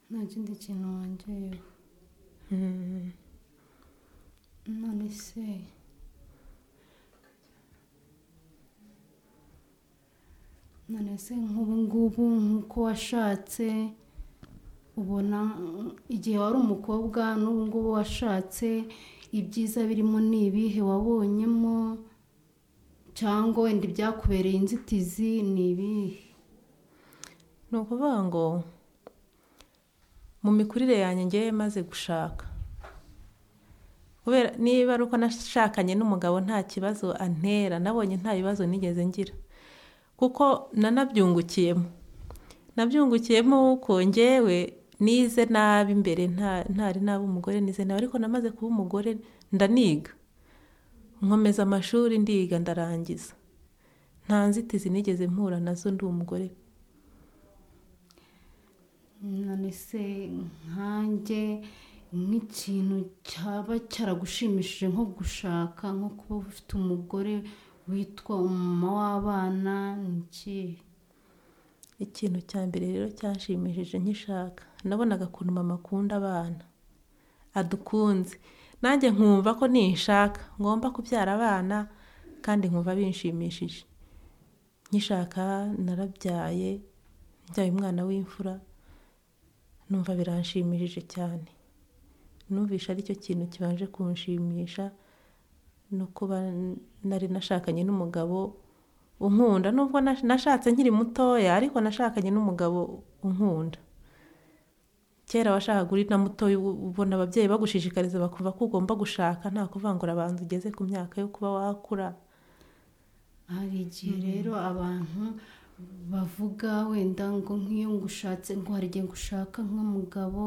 ntazindi kintu wangeyeho none se none se nk'ubu ngubu nk'uko washatse ubona mm, igihe wari umukobwa n'ubu ngubu washatse ibyiza birimo ni ibihe wabonyemo cyangwa wenda ibyakubereye inzitizi ni ibihe ni ukuvuga ngo mu mikurire yanjye ngewe maze gushaka kubera niba ari uko nashakanye n'umugabo nta kibazo antera nabonye nta bibazo nigeze ngira kuko nanabyungukiyemo nabyungukiyemo uko ngewe nize nabi imbere nta- ntari naba umugore nize nabi ariko namaze kuba umugore ndaniga nkomeza amashuri ndiga ndarangiza nta nzitizi nigeze mpura nazo ndi umugore none se nkanjye nk'ikintu cyaba cyaragushimishije nko gushaka nko kuba ufite umugore witwa umumama w'abana ni ikihe ikintu cya mbere rero cyanshimishije nkishaka nabonaga ukuntu mama akunda abana adukunze nanjye nkumva ko ninshaka ngomba kubyara abana kandi nkumva binshimishije nkishaka narabyaye mbyaye umwana w'imfura numva biranshimishije cyane numvisha aricyo kintu kibanje kunshimisha no kuba nari nashakanye n'umugabo unkunda nubwo nash- nashatse nkiri mutoya ariko nashakanye n'umugabo unkunda kera washakaga uri na mutoya ubu- ubona ababyeyi bagushishikariza bakumva ko ugomba gushaka nta kuvangura abantu ugeze ku myaka yo kuba wakura hari igihe rero abantu bavuga wenda ngo nk'iyo ngushatse ngo hari igihe ngushaka nk'umugabo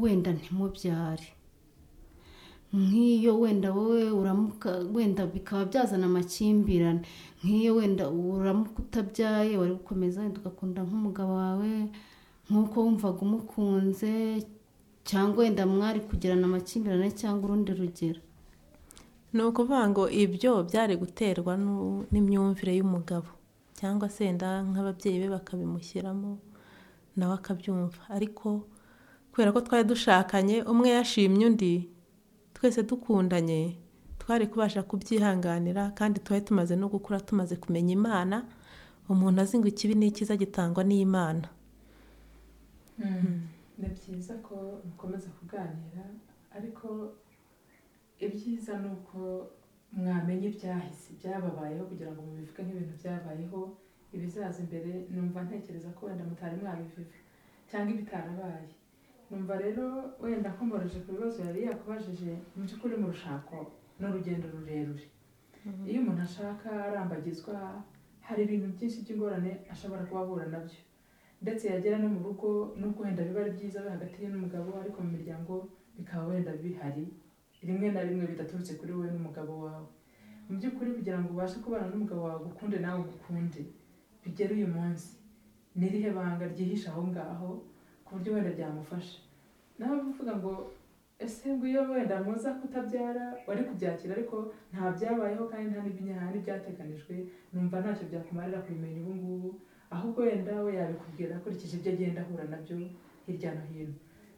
wenda ntimubyare nk'iyo wenda wowe uramuka wenda bikaba byazana amakimbirane nk'iyo wenda uramuka utabyaye wari gukomeza wenda ugakunda nk'umugabo wawe nk'uko wumvaga umukunze cyangwa wenda mwari kugirana amakimbirane cyangwa urundi rugero ni ukuvuga ngo ibyo byari guterwa n'u- n'imyumvire y'umugabo cyangwa se wenda nk'ababyeyi be bakabimushyiramo nawe akabyumva ariko kubera ko twari dushakanye umwe yashimye undi twese dukundanye twari kubasha kubyihanganira kandi twari tumaze no gukura tumaze kumenya imana umuntu azi ngo ikibi n'ikiza gitangwa n'imana ni byiza ko mukomeza kuganira ariko ibyiza ni uko mwamenya ibyahise byababayeho kugira ngo mubivuge nk'ibintu byabayeho ibizaza imbere numva ntekereza ko wenda mutari mwabivuga cyangwa ibitarabaye numva rero wenda nkomoroje ku bibazo yari yakubajije mu by'ukuri mu rushako ni urugendo rurerure iyo umuntu ashaka arambagizwa hari ibintu byinshi by'ingorane ashobora kuba ahura nabyo ndetse yagera no mu rugo nubwo wenda biba ari byiza we hagati ye n'umugabo ariko mu miryango bikaba wenda bihari rimwe na rimwe bidaturutse kuri wowe n'umugabo wawe mu by'ukuri kugira ngo ubashe kubana n'umugabo wawe ugukunde nawe ugukunde bigere uyu munsi n'irihe banga ryihishe aho ngaho ku buryo wenda ryamufasha nawe uvuga ngo ese ngwiyo wenda muza kutabyara wari kubyakira ariko nta byabayeho kandi nta n'ibinya- nta n'ibyateganijwe numva ntacyo byakumarira kubimenya ubu ngubu ahubwo wenda we yabikubwira akurikije ibyo agenda ahura nabyo hirya no hino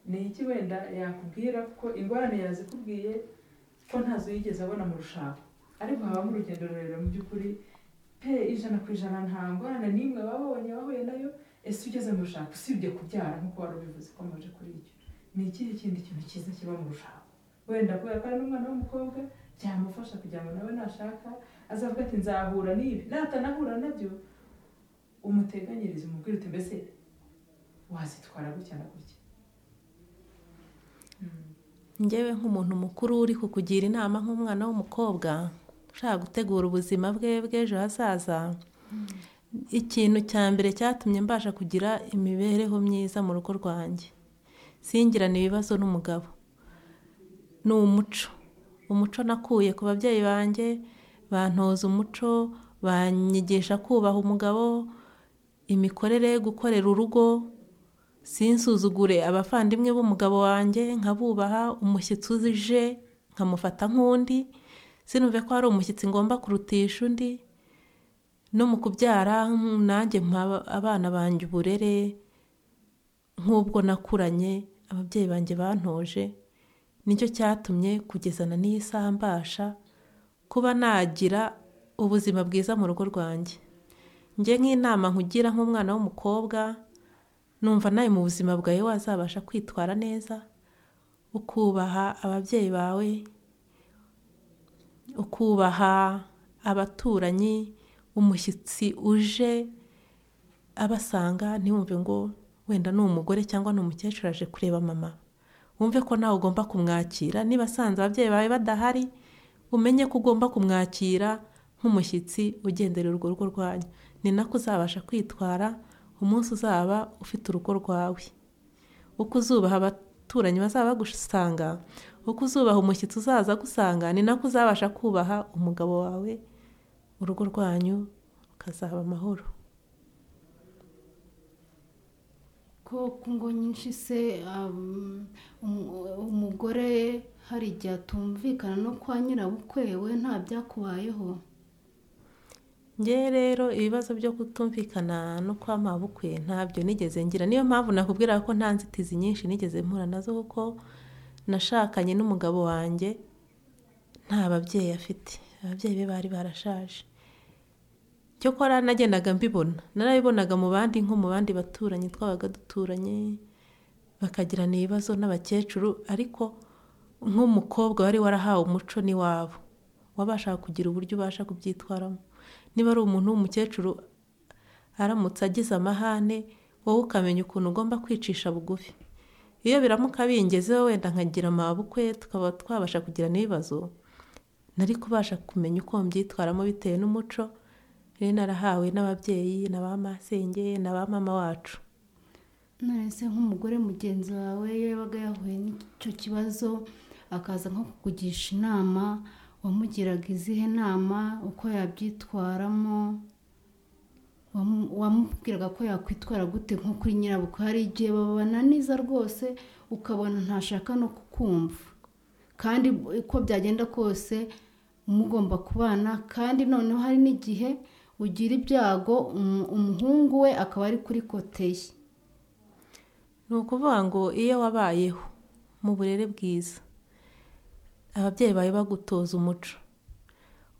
ni iki wenda yakubwira kuko ingorane yazikubwiye ko ntazo yigeze abona mu rushako ariko habamo urugendo rurerure mu by'ukuri pe ijana ku ijana nta ngorane n'imwe wabonye wahuye nayo ese ugeze mu rushako usibye kubyara nk'uko wari ubivuze ko amaje kuri icyo ni ikihe kindi kintu cyiza kiba mu rushako wenda kubera ko ari n'umwana w'umukobwa byamufasha kugira ngo nawe nashaka azavuga ati nzahura n'ibi natanahura nabyo umuteganyirize umubwire uti mbese wazitwara gutya na gutya Mm. njyewe nk'umuntu mukuru uri kukugira inama nk'umwana w'umukobwa ushaka gutegura ubuzima bwe bw'ejo hazaza ikintu cya mbere cyatumye mbasha kugira imibereho myiza mu rugo rwanjye singirane ibibazo n'umugabo ni umuco umuco nakuye ku babyeyi banjye bantoza umuco banyigisha kubaha umugabo imikorere gukorera urugo sinsuzugure abavandimwe b'umugabo wanjye nkabubaha umushyitsi uje nkamufata nk'undi sinumve ko hari umushyitsi ngomba kurutisha undi no mu kubyara mm, nanjye mpa aba- abana banjye uburere nk'ubwo nakuranye ababyeyi banjye bantoje nicyo cyatumye kugezana n'iyi saha mbasha kuba nagira ubuzima bwiza mu rugo rwanjye njye nk'inama nkugira nk'umwana w'umukobwa numva nawe mu buzima bwawe wazabasha kwitwara neza ukubaha ababyeyi bawe ukubaha abaturanyi umushyitsi uje abasanga ntiwumve ngo wenda ni umugore cyangwa ni umukecuru aje kureba mama wumve ko nawe ugomba kumwakira niba asanze ababyeyi bawe badahari umenye ko ugomba kumwakira nk'umushyitsi ugendera urwo rugo rwanyu ni nako uzabasha kwitwara umunsi uzaba ufite urugo rwawe uko uzubaha abaturanyi bazaba bagusanga uko uzubaha umushyitsi uzaza agusanga ni nako uzabasha kubaha umugabo wawe urugo rwanyu rukazaba amahoro koko ngo nyinshi se um, umu- umugore hari igihe atumvikana no kwa nyirabukwe we nta byakubayeho ngewe rero ibibazo byo kutumvikana no kwamaha ubukwe ntabyo nigeze ngira niyo mpamvu nakubwira ko nta nzitizi nyinshi nigeze mpura nazo kuko nashakanye n'umugabo wanjye nta babyeyi afite ababyeyi be bari barashaje cyokora nagendaga mbibona narabibonaga mu bandi nko mu bandi baturanyi twabaga duturanye bakagirana ibibazo n'abakecuru ariko nk'umukobwa wari warahawe umuco n'iwabo wabashaga kugira uburyo ubasha kubyitwaramo niba ari umuntu w'umukecuru aramutse agize amahane wowe ukamenya ukuntu ugomba kwicisha bugufi iyo biramuka bingezeho wenda nkagira amabukwe tukaba twabasha kugira n'ibibazo nari kubasha kumenya uko mbyitwaramo bitewe n'umuco rero narahawe n'ababyeyi na ba masenge na ba mama wacu nonese nk'umugore mugenzi wawe iyo yabaga yahuye n'icyo kibazo akaza nko kukugisha inama wamugiraga izihe nama uko yabyitwaramo Wamu- wamubwiraga ko yakwitwara gute nko kuri nyirabukwe hari igihe babananiza rwose ukabona ntashaka no kukumva kandi uko byagenda kose mugomba kubana kandi noneho hari n'igihe ugira ibyago umu- umuhungu we akaba ari kuri kote ye ni ukuvuga ngo iyo wabayeho mu burere bwiza ababyeyi bawe bagutoza umuco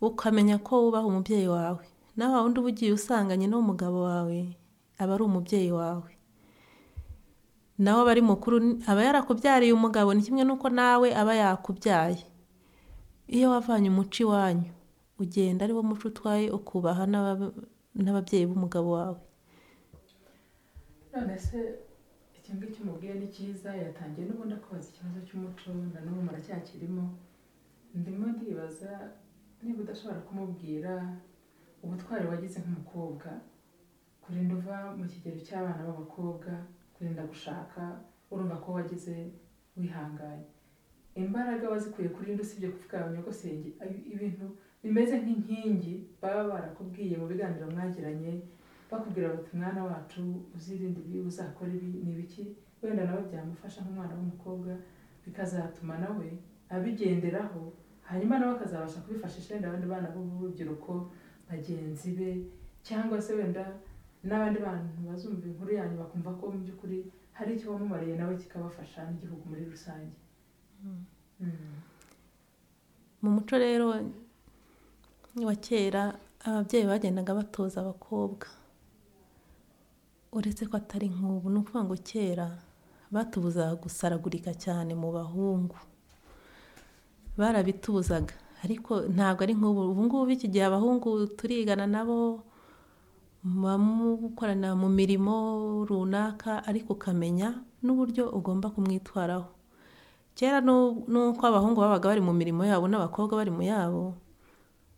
ukamenya ko wubaha umubyeyi wawe nawe wundi uba ugiye usanganye n'umugabo wawe aba ari umubyeyi wawe nawe aba ari mukuru ni- aba yarakubyariye umugabo ni kimwe n'uko nawe aba yakubyaye iyo wavanye umuco iwanyu ugenda ari wo muco utwaye ukubaha n'aba- n'ababyeyi b'umugabo wawe none se iki ngiki umubwiye ni cyiza yatangiye n'ubundi akubaza ikibazo cy'umuco na n'ubu muracyakirimo ndimo ndibaza niba udashobora kumubwira ubutwari wagize nk'umukobwa kurinda uva mu kigero cy'abana b'abakobwa kurinda gushaka urumva ko wagize wihanganye imbaraga wazikuye kuri nde usibye kuvuga abanyagosenge ibintu bimeze nk'inkingi baba barakubwiye mu biganiro mwagiranye bakubwira bati mwana wacu uzirinde ibi uzakora ibi ni ibiki wenda nawe byamufasha nk'umwana w'umukobwa bikazatuma nawe abigenderaho hanyuma nawe akazabasha kubifashisha wenda abandi bana bo mu rubyiruko bagenzi be cyangwa se wenda n'abandi bantu bazumva inkuru yanyu bakumva ko mu by'ukuri hari icyo wamumariye nawe kikabafasha n'igihugu muri rusange Mm. mu muco rero wa kera ababyeyi bagendaga batoza abakobwa uretse ko atari nk'ubu ni ukuvuga ngo kera batubuzaga gusaragurika cyane mu bahungu barabitubuzaga ariko ntabwo ari nk'ubu ubu ngubu iki gihe abahungu turigana nabo muba mukorana mu mirimo runaka ariko ukamenya n'uburyo ugomba kumwitwaraho kera nu- nuko abahungu babaga bari mu mirimo yabo n'abakobwa bari mu yabo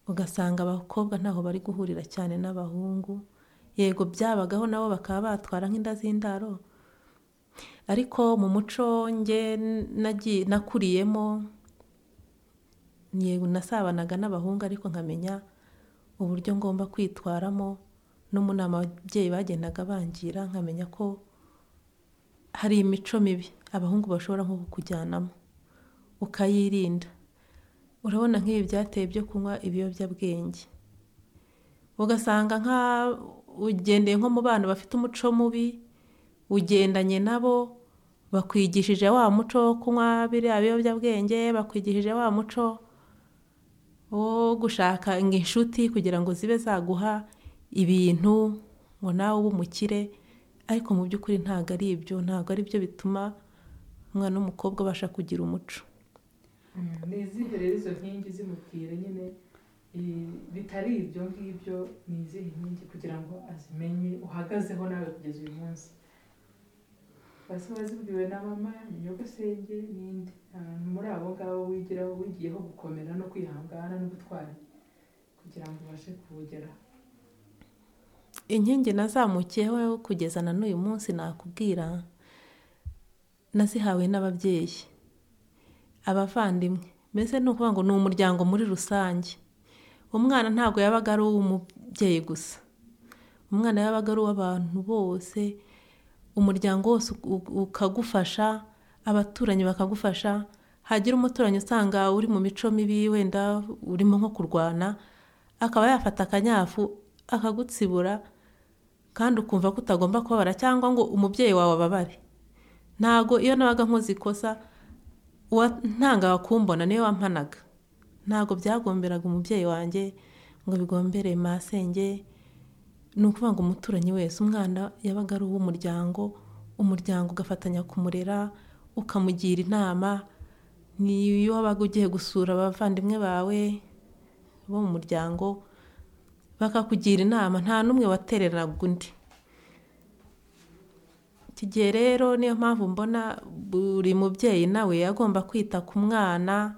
ugasanga abakobwa ntaho bari guhurira cyane n'abahungu yego byabagaho nabo bakaba batwara nk'inda z'indaro ariko mu muco nge nagiye nakuriyemo yego nasabanaga n'abahungu ariko nkamenya uburyo ngomba kwitwaramo no mu nama ababyeyi bagendaga bangira nkamenya ko hari imico mibi abahungu bashobora nko kukujyanamo ukayirinda urabona nk'ibi byateye byo kunywa ibiyobyabwenge ugasanga nka ugendeye nko mu bana bafite umuco mubi ugendanye nabo bakwigishije wa muco wo kunywa biriya biyobyabwenge bakwigishije wa muco wo gushaka inshuti kugira ngo zibe zaguha ibintu ngo nawe ube umukire ariko mu by'ukuri ntabwo ari ibyo ntabwo ari byo bituma umwana w'umukobwa abasha kugira umuco ni izihe rero izo nkingi zimubwira nyine eh, bitari ibyo ngibyo ni izihe nkingi kugira ngo azimenye uhagazeho nawe kugeza uyu munsi basi wazibwiwe na mama nyogosenge n'indi Ahantu muri abo ngabo wigiraho wigiyeho gukomera no kwihangana n'ubutwari kugira ngo ubashe kuwugeraho inkingi nazamukiyeho kugeza na n'uyu munsi nakubwira nazihawe n'ababyeyi abavandimwe mbese ni ukuvuga ngo ni umuryango muri rusange umwana ntabwo yabaga ari uw'umubyeyi gusa umwana yabaga ari uw'abantu bose umuryango wose u- u- ukagufasha abaturanyi bakagufasha hagira umuturanyi usanga uri mu mico mibi wenda urimo nko kurwana akaba yafata akanyafu akagutsibura kandi ukumva ko utagomba kubabara cyangwa ngo umubyeyi wawe ababare ntabwo iyo nabaga nkoze ikosa uwa- ntangaga kumbona niwe wampanaga ntabwo byagomberaga umubyeyi wanjye ngo bigombere masenge ni ukuvuga ngo umuturanyi wese umwana yabaga ari uw'umuryango umuryango ugafatanya kumurera ukamugira inama niyo wabaga ugiye gusura abavandimwe bawe bo mu muryango bakakugira inama nta n'umwe watereraga undi iki gihe rero niyo mpamvu mbona buri mubyeyi nawe agomba kwita ku mwana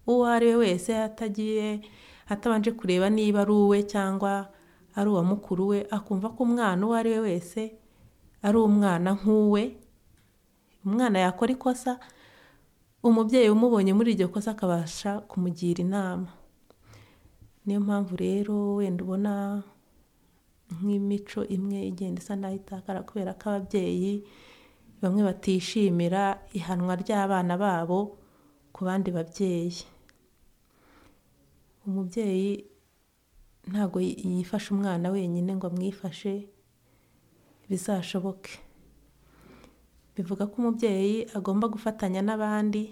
uwo ari we wese atagiye atabanje kureba niba ari uwe cyangwa ari uwa mukuru we akumva ko umwana uwo ari we wese ari umwana nk'uwe umwana yakora ikosa umubyeyi umubonye muri iryo kosa akabasha kumugira inama niyo mpamvu rero wenda ubona nk'imico imwe igenda isa naho itakara kubera ko ababyeyi bamwe batishimira ihanwa ry'abana babo ku bandi babyeyi umubyeyi ntabwo yi- yifasha umwana wenyine ngo amwifashe bizashoboke bivuga ko umubyeyi agomba gufatanya n'abandi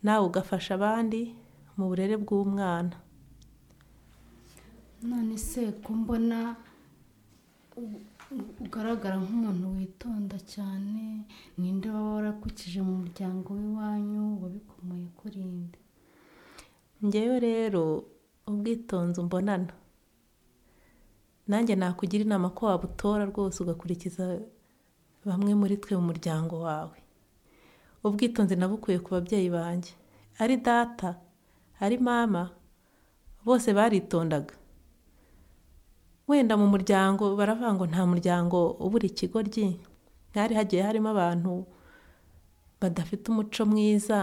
nawe ugafasha abandi mu burere bw'umwana none se ko mbona u- u- ugaragara nk'umuntu witonda cyane ninde waba warakukije mu muryango w'iwanyu wabikomoye kuri nde ngewe rero ubwitonzi umbonana nanjye nakugira inama ko wabutora rwose ugakurikiza bamwe muri twe mu muryango wawe ubwitonzi nabukuye ku babyeyi banjye ari data ari mama bose baritondaga wenda mu muryango baravuga ngo nta muryango ubura ikigoryi hari hagiye harimo abantu badafite umuco mwiza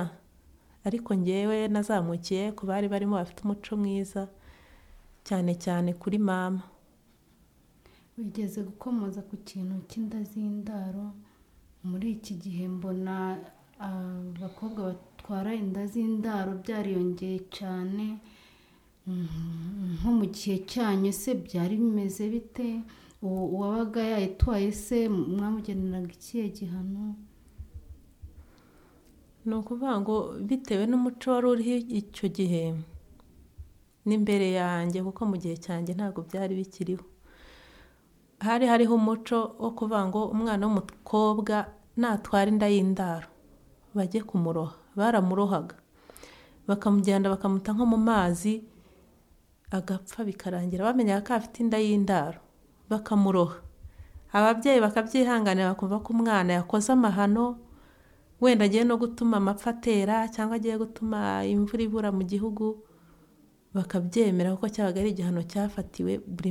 ariko ngewe nazamukiye ku bari barimo bafite umuco mwiza cyane cyane kuri mama wigeze gukomoza ku kintu cy'indazindaro muri iki gihe mbona abakobwa batwara inda z'indaro byariyongeye cyane Mm, nko mu gihe cyanyu se byari bimeze bite Uwo- uwabaga yayitwaye se mwamugeneraga ikihe gihano ni ukuvuga ngo bitewe n'umuco wari uriho icyo gihe n'imbere yanjye kuko mu gihe cyanjye ntabwo byari bikiriho hari hariho umuco wo kuvuga ngo umwana w'umukobwa natwara inda y'indaro bajye kumuroha baramurohaga bakamugenda bakamuta nko mu mazi agapfa bikarangira bamenyaga ko afite inda y'indaro bakamuroha ababyeyi bakabyihanganira bakumva ko umwana yakoze amahano wenda agiye no gutuma amapfa atera cyangwa agiye gutuma imvura ibura mu gihugu bakabyemera kuko cyabaga ari igihano cyafatiwe buri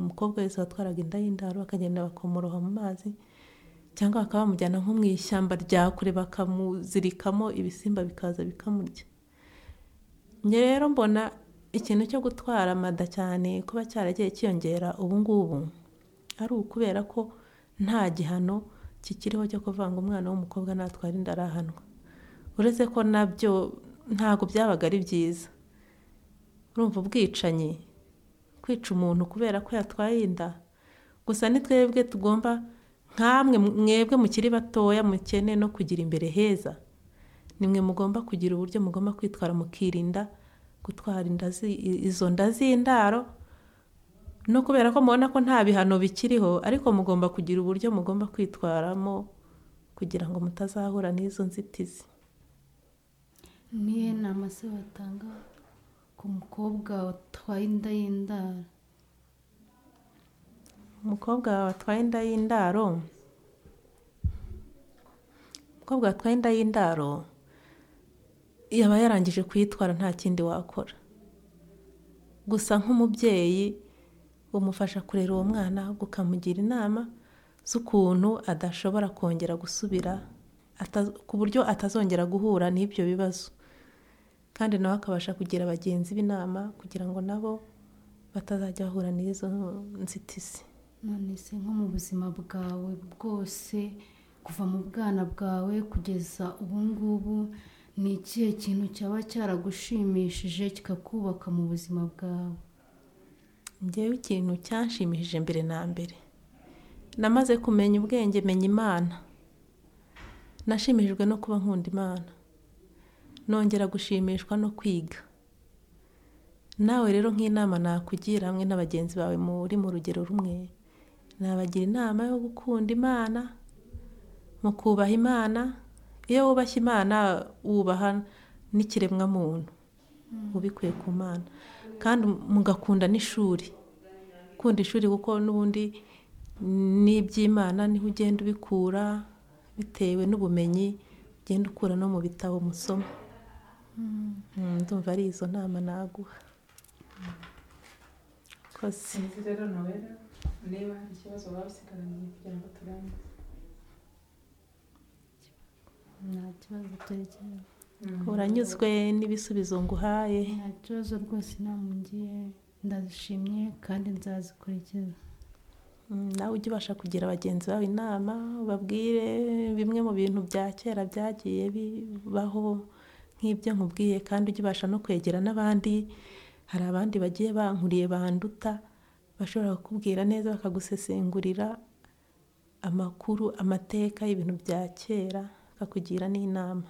mukobwa wese watwaraga inda y'indaro bakagenda bakamuroha mu mazi cyangwa bakaba bamujyana nko mu ishyamba rya kure bakamuzirikamo ibisimba bikaza bikamurya njye rero mbona ikintu cyo gutwara amada cyane kuba cyaragiye cyiyongera ubu ngubu ari ukubera ko nta gihano kikiriho cyo kuvuga ngo umwana w'umukobwa natwara inda arahanwa uretse ko nabyo ntabwo byabaga ari byiza urumva ubwicanyi kwica umuntu kubera ko yatwaye inda gusa ni twebwe tugomba nkamwe mwebwe mukiri batoya mukene no kugira imbere heza nimwe mugomba kugira uburyo mugomba kwitwara mukirinda gutwara inda zi- i- izo nda z'indaro no kubera ko mubona ko nta bihano bikiriho ariko mugomba kugira uburyo mugomba kwitwaramo kugira ngo mutazahura n'izo nzitizi niyo nama se batanga ku mukobwa watwaye inda y'indaro umukobwa watwaye inda y'indaro umukobwa watwaye inda y'indaro yaba yarangije kuyitwara nta kindi wakora gusa nk'umubyeyi umufasha kurera uwo mwana ahubwo ukamugira inama z'ukuntu adashobora kongera gusubira ata- ku buryo atazongera guhura n'ibyo bibazo kandi nawe akabasha kugira bagenzi be inama kugira ngo nabo batazajya bahura n'izo nzitizi none se nko mu buzima bwawe bwose kuva mu bwana bwawe kugeza ubu ngubu ni ikihe kintu cyaba cyaragushimishije kikakubaka mu buzima bwawe njyewe ikintu cyanshimishije mbere na mbere namaze kumenya ubwenge menya imana nashimishijwe no kuba nkunda imana nongera gushimishwa no kwiga nawe rero nk'inama nakugira hamwe n'abagenzi bawe muri mu rugero rumwe nabagira inama yo gukunda imana mu kubaha imana iyo wubashye imana wubaha n'ikiremwamuntu ubikuye ku mana kandi mugakunda n'ishuri ukunda ishuri kuko n'ubundi n'iby'imana niho ugenda ubikura bitewe n'ubumenyi ugenda ukura no mu bitabo musoma Mm, ndumva ari izo nama naguha koze sinzi rero nowera niba hari ikibazo waba usigaranye kugira ngo turangize nta kibazo turekera uranyuzwe n'ibisubizo nguhaye nta kibazo rwose inama ngiye ndashimye kandi nzazikurikiza Mm, nawe ujye ubasha kugira bagenzi bawe inama ubabwire bimwe mu bintu bya kera byagiye bibaho nk'ibyo nkubwiye kandi ujye ubasha no kwegera n'abandi hari abandi bagiye bankuriye banduta bashobora kukubwira neza bakagusesengurira amakuru amateka y'ibintu bya kera bakakugira n'inama